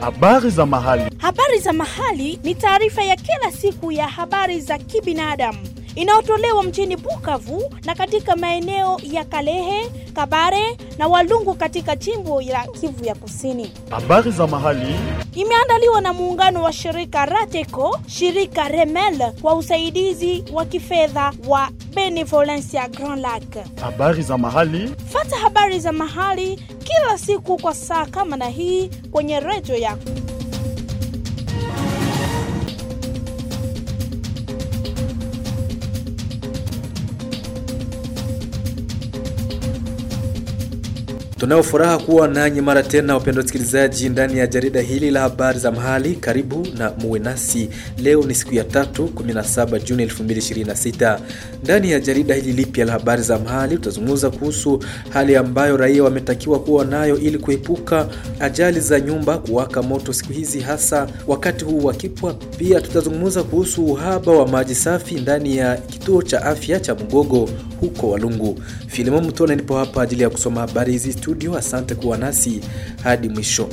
Habari za mahali. Habari za mahali ni taarifa ya kila siku ya habari za kibinadamu inayotolewa mjini Bukavu na katika maeneo ya Kalehe, Kabare na Walungu katika jimbo la Kivu ya Kusini. Habari za mahali. Imeandaliwa na muungano wa shirika Rateco, shirika Remel kwa usaidizi wa kifedha wa Benevolencia Grand Lac. Habari za mahali. Fata habari za mahali kila siku kwa saa kama na hii kwenye redio yako. Tunao furaha kuwa nanyi mara tena, wapendwa wasikilizaji, ndani ya jarida hili la habari za mahali. Karibu na muwe nasi. Leo ni siku ya tatu 17 Juni 2026. Ndani ya jarida hili lipya la habari za mahali, tutazungumza kuhusu hali ambayo raia wametakiwa kuwa nayo ili kuepuka ajali za nyumba kuwaka moto siku hizi, hasa wakati huu wa kipwa. Pia tutazungumza kuhusu uhaba wa maji safi ndani ya kituo cha afya cha Mugogo huko Walungu. Filimon Mtona nipo hapa ajili ya kusoma habari hizi studio. Asante kuwa nasi hadi mwisho.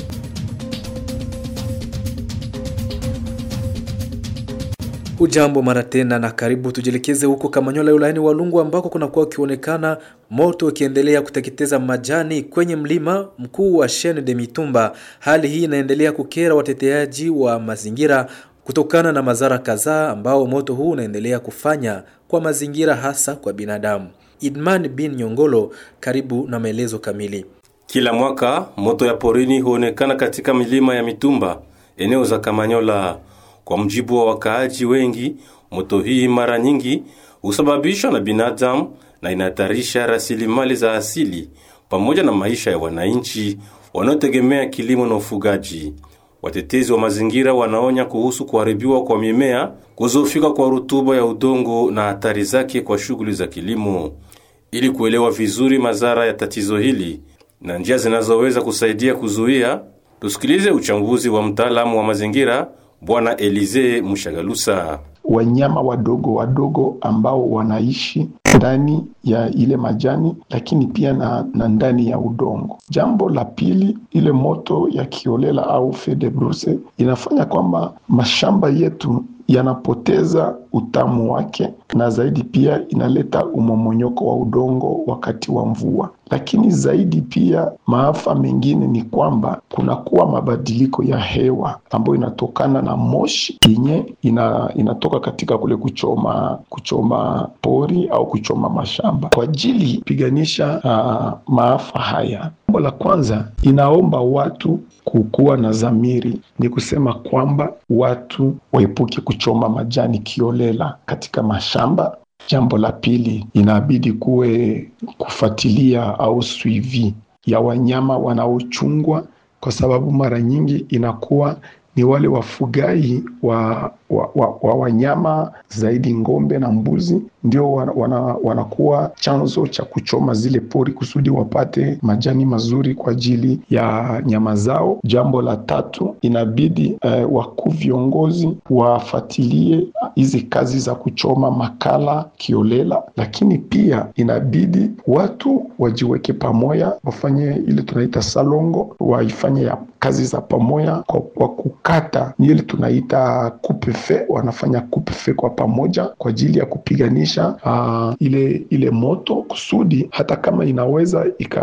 Ujambo mara tena na karibu. Tujielekeze huko Kamanyola wilayani Walungu ambako kunakuwa ukionekana moto ukiendelea kuteketeza majani kwenye mlima mkuu wa Shene de Mitumba. Hali hii inaendelea kukera wateteaji wa mazingira kutokana na madhara kadhaa ambao moto huu unaendelea kufanya kwa mazingira hasa kwa binadamu. Idman bin Nyongolo, karibu na maelezo kamili. Kila mwaka moto ya porini huonekana katika milima ya Mitumba, eneo za Kamanyola. Kwa mjibu wa wakaaji wengi, moto hii mara nyingi husababishwa na binadamu na inahatarisha rasilimali za asili pamoja na maisha ya wananchi wanaotegemea kilimo na ufugaji. Watetezi wa mazingira wanaonya kuhusu kuharibiwa kwa mimea, kuzofika kwa rutuba ya udongo na hatari zake kwa shughuli za kilimo. Ili kuelewa vizuri madhara ya tatizo hili na njia zinazoweza kusaidia kuzuia, tusikilize uchambuzi wa mtaalamu wa mazingira Bwana Elize Mushagalusa. Wanyama wadogo wadogo ambao wanaishi ndani ya ile majani lakini pia na, na ndani ya udongo. Jambo la pili, ile moto ya kiolela au feu de brousse inafanya kwamba mashamba yetu yanapoteza utamu wake, na zaidi pia inaleta umomonyoko wa udongo wakati wa mvua. Lakini zaidi pia maafa mengine ni kwamba kunakuwa mabadiliko ya hewa ambayo inatokana na moshi yenye ina, inatoka katika kule kuchoma kuchoma pori au kuchoma mashamba. Kwa ajili piganisha uh, maafa haya, jambo la kwanza inaomba watu kukuwa na dhamiri, ni kusema kwamba watu waepuke kuchoma majani kiolela katika mashamba. Jambo la pili inabidi kuwe kufuatilia au suivi ya wanyama wanaochungwa, kwa sababu mara nyingi inakuwa ni wale wafugaji wa, wa, wa, wa wanyama zaidi ng'ombe na mbuzi ndio wana, wanakuwa chanzo cha kuchoma zile pori kusudi wapate majani mazuri kwa ajili ya nyama zao. Jambo la tatu inabidi eh, wakuu viongozi wafuatilie hizi kazi za kuchoma makala kiolela, lakini pia inabidi watu wajiweke pamoja, wafanye ile tunaita salongo, waifanye ya kazi za pamoja kwa, kwa kukata ni ile tunaita kupefe, wanafanya kupefe kwa pamoja kwa ajili ya kupiganisha Uh, ile ile moto kusudi hata kama inaweza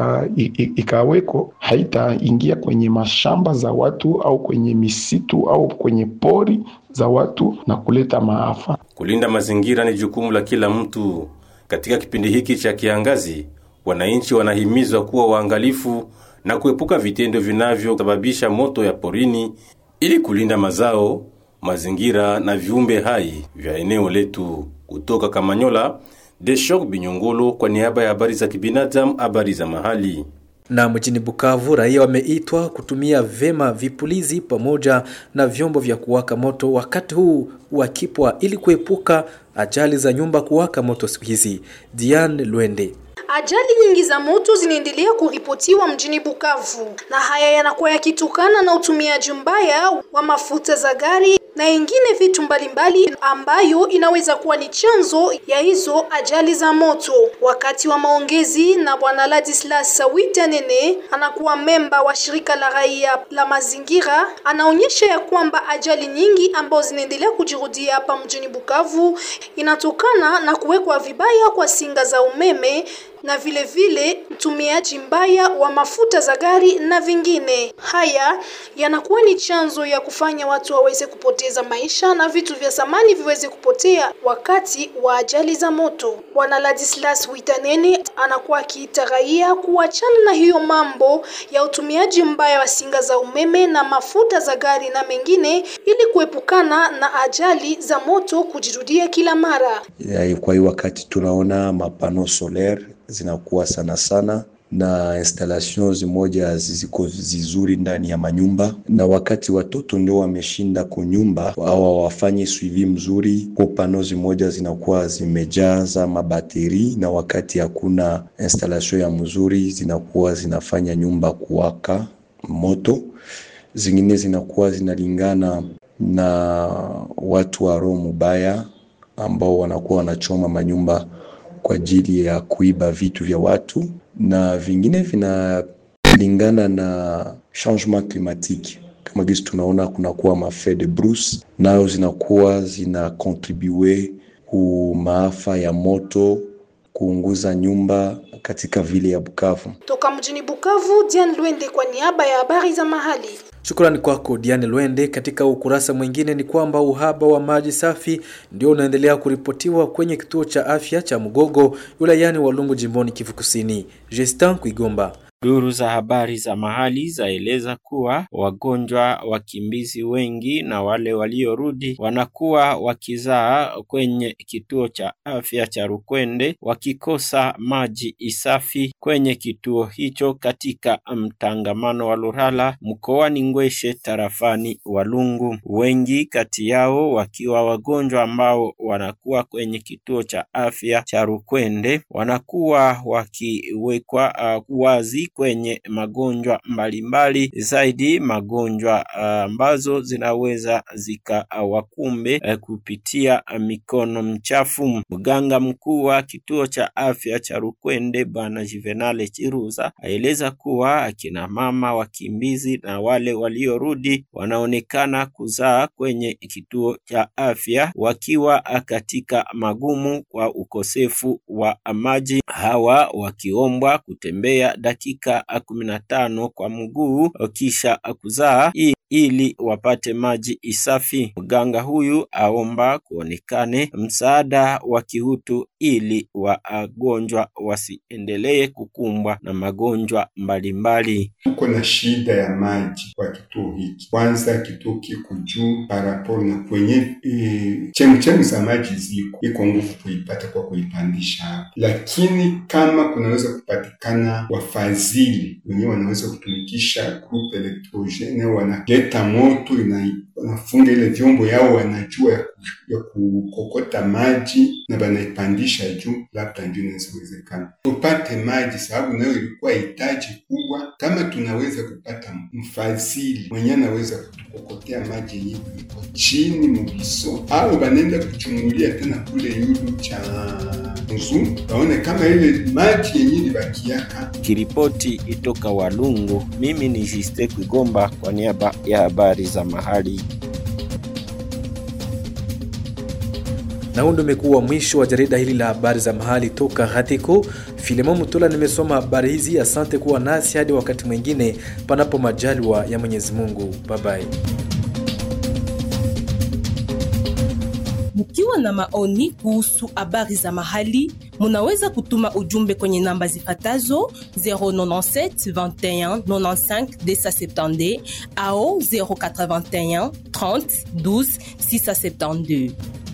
ikaweko haitaingia kwenye mashamba za watu au kwenye misitu au kwenye pori za watu na kuleta maafa. Kulinda mazingira ni jukumu la kila mtu. Katika kipindi hiki cha kiangazi, wananchi wanahimizwa kuwa waangalifu na kuepuka vitendo vinavyosababisha moto ya porini ili kulinda mazao, mazingira na viumbe hai vya eneo letu. Kutoka Kamanyola, Deshok Binyongolo kwa niaba ya habari za kibinadamu, habari za mahali. Na mjini Bukavu, raia wameitwa kutumia vema vipulizi pamoja na vyombo vya kuwaka moto wakati huu wa kipwa ili kuepuka ajali za nyumba kuwaka moto siku hizi. Diane Lwende Ajali nyingi za moto zinaendelea kuripotiwa mjini Bukavu na haya yanakuwa yakitokana na utumiaji mbaya wa mafuta za gari na ingine vitu mbalimbali ambayo inaweza kuwa ni chanzo ya hizo ajali za moto. Wakati wa maongezi na bwana Ladislas Witanene, anakuwa memba wa shirika la raia la mazingira, anaonyesha ya kwamba ajali nyingi ambazo zinaendelea kujirudia hapa mjini Bukavu inatokana na kuwekwa vibaya kwa singa za umeme na vile vile utumiaji mbaya wa mafuta za gari na vingine. Haya yanakuwa ni chanzo ya kufanya watu waweze kupoteza maisha na vitu vya samani viweze kupotea wakati wa ajali za moto. Bwana Ladislas Witanene anakuwa akiita raia kuachana na hiyo mambo ya utumiaji mbaya wa singa za umeme na mafuta za gari na mengine ili kuepukana na ajali za moto kujirudia kila mara. Ya, Kwa hiyo wakati tunaona mapano solaire zinakuwa sana sana na installation zimoja ziko zizuri ndani ya manyumba, na wakati watoto ndio wameshinda kunyumba au wafanye suivi mzuri, kwa pano zimoja zinakuwa zimejaza mabateri, na wakati hakuna installation ya mzuri zinakuwa zinafanya nyumba kuwaka moto. Zingine zinakuwa zinalingana na watu wa roho mubaya ambao wanakuwa wanachoma manyumba kwa ajili ya kuiba vitu vya watu, na vingine vinalingana na changement climatique kama gisi tunaona kunakuwa mafe de brousse, nayo zinakuwa zina contribue ku maafa ya moto, kuunguza nyumba katika vile ya Bukavu. Toka mjini Bukavu, Diane Lwende kwa niaba ya habari za mahali. Shukrani kwako Diane Lwende. Katika ukurasa mwingine ni kwamba uhaba wa maji safi ndio unaendelea kuripotiwa kwenye kituo cha afya cha Mugogo wilayani Walungu jimboni Kivu Kusini. Justin Kuigomba. Duru za habari za mahali zaeleza kuwa wagonjwa wakimbizi wengi na wale waliorudi wanakuwa wakizaa kwenye kituo cha afya cha Rukwende wakikosa maji isafi kwenye kituo hicho katika mtangamano wa Lurala mkoani Ngweshe tarafani Walungu. Wengi kati yao wakiwa wagonjwa ambao wanakuwa kwenye kituo cha afya cha Rukwende wanakuwa wakiwekwa uh, wazi kwenye magonjwa mbalimbali zaidi magonjwa ambazo uh, zinaweza zikawakumbe uh, kupitia mikono mchafu. Mganga mkuu wa kituo cha afya cha Rukwende Bwana Juvenale Chiruza aeleza kuwa akina mama wakimbizi na wale waliorudi wanaonekana kuzaa kwenye kituo cha afya wakiwa katika magumu kwa ukosefu wa maji, hawa wakiombwa kutembea dakika kumi na tano kwa mguu kisha kuzaa ili wapate maji isafi. Mganga huyu aomba kuonekane msaada wa kihutu ili wagonjwa wasiendelee kukumbwa na magonjwa mbalimbali. Tuko na shida ya maji kwa kituo hiki. Kwanza kituo kiko juu paraporo na kwenye e, chemchemi za maji ziko, iko nguvu kuipata kwa kuipandisha hapa, lakini kama kunaweza kupatikana wafadhili wenyewe wanaweza kutumikisha groupe electrogene wanaleta moto ina, wanafunga ile vyombo yao, wanajua ya, ku, ya kukokota maji na wanaipandisha juu, labda ndio inawezekana tupate maji, sababu nayo ilikuwa hitaji kubwa. Kama tunaweza kupata mfadhili mwenye anaweza kutukokotea maji yenye iko chini mubiso, au banenda kuchungulia tena kule yulu cha nzu, waone kama ile maji yenye libakiaka Kiripoti itoka Walungu, mimi ni Jiste Kwigomba kwa niaba ya habari za mahali. Na huu ndio umekuwa mwisho wa jarida hili la habari za mahali toka Hatiko. Filemon Mutula nimesoma habari hizi. Asante kuwa nasi hadi wakati mwingine, panapo majaliwa ya Mwenyezi Mungu. Bye bye. Mkiwa na maoni kuhusu habari za mahali, munaweza kutuma ujumbe kwenye namba zifatazo 097 21 95 270 au 081 30 12 672.